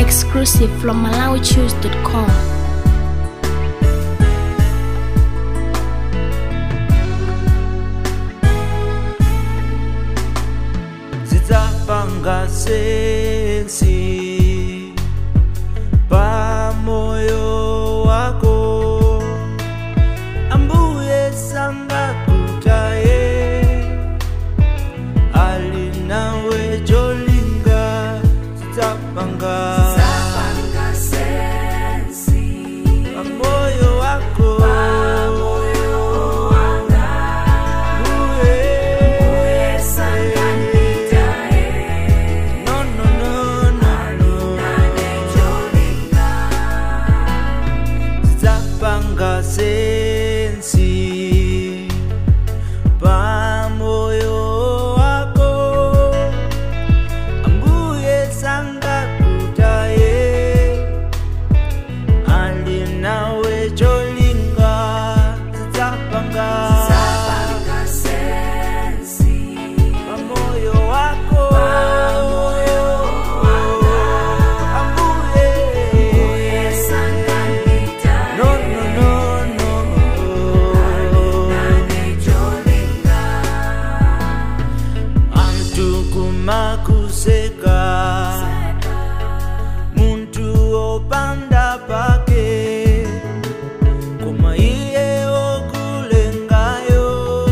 Exclusive from MalawiChoose.com. zidzapanga sensi pamoyo wako ambuye sangakutaye ali nawe cholinga zidzapanga pamoyo wako Ambuye. No, no, no, no, no. Zidzapanga sensi pamoyo wako ambuye sangakutaye ali nawe cholinga zidzapanga pamoyo wako ambuye no no no no antu kumakuseka muntu opanda pake koma iye okulengayo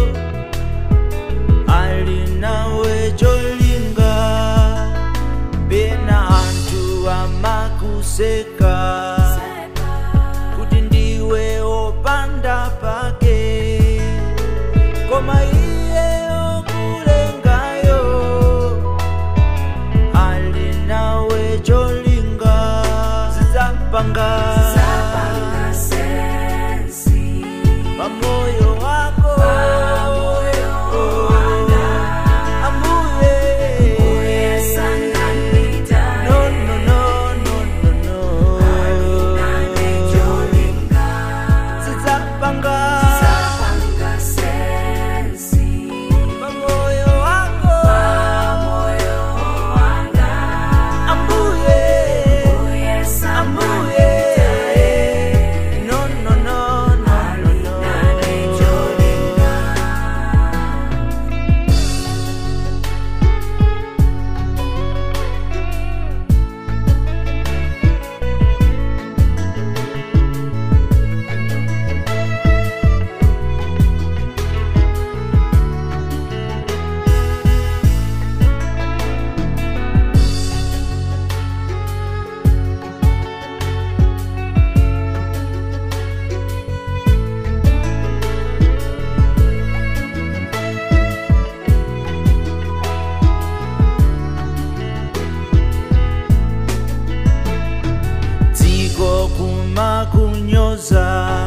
ali nawe cholinga pena antu amakuseka kuti ndiwe opanda pake koma iye okulengayo ali nawe cholinga zidzapanga pamoyo wako ambuye no no no no no no zidzapanga pamoyo wako ambuye ambuye no no no no no no dziko kumakunyoza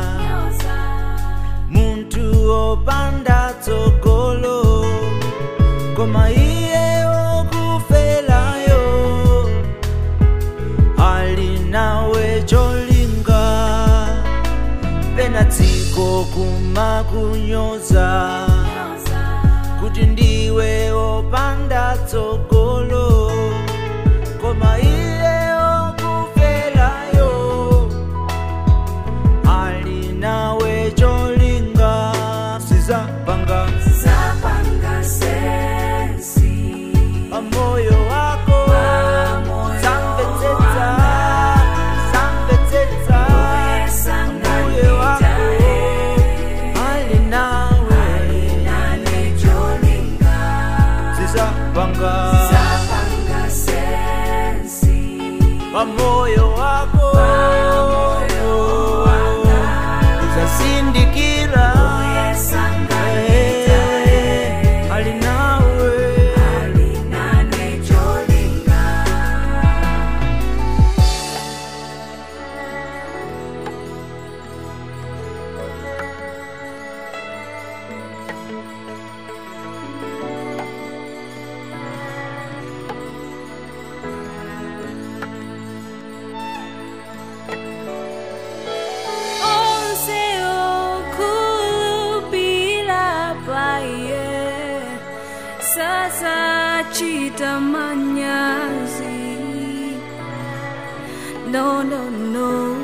muntu opanda tsogolo koma iye okufelayo ali nawe cholinga pena dziko kumakunyoza kuti ndiwe opanda tsogolo koma iye okufelayo ali nawe cholinga sizapanga pamoyo wako samvetsetsa samvetsetsa mbuye wako ali nawe sizapanga pamoyo wako uzasindikira Eh, ali nawe sasa chita manyazi no, no, no.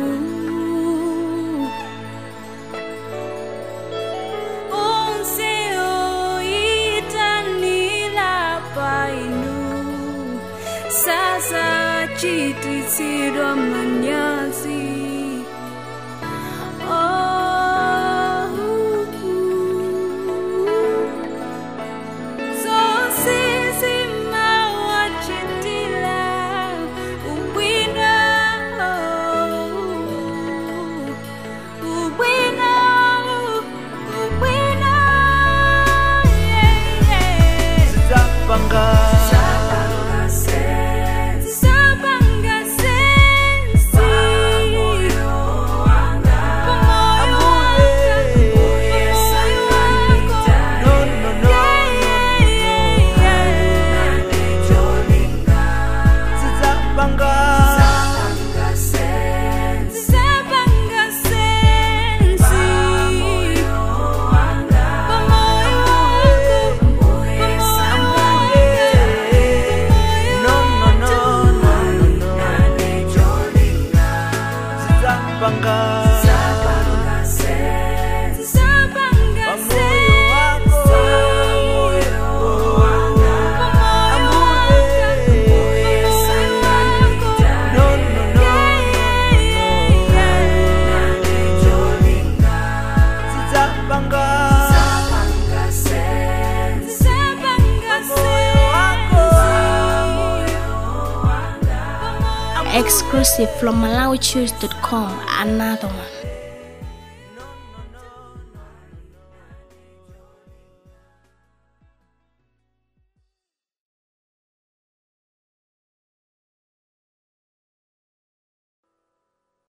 Onse oitanila painu sasa chititsidwa manyazi oh. So sisima wachitila ubwino ubwino ubwino yeah, yeah. Zapanga Sabanga sensi Pamoyo wanga Pamoyo wanga No, no, no, Zapanga No, no, no, no, no, no. Zapanga Pamoyo wako No, no, no, Zapanga Exclusive from MalawiChoose.com. Another one.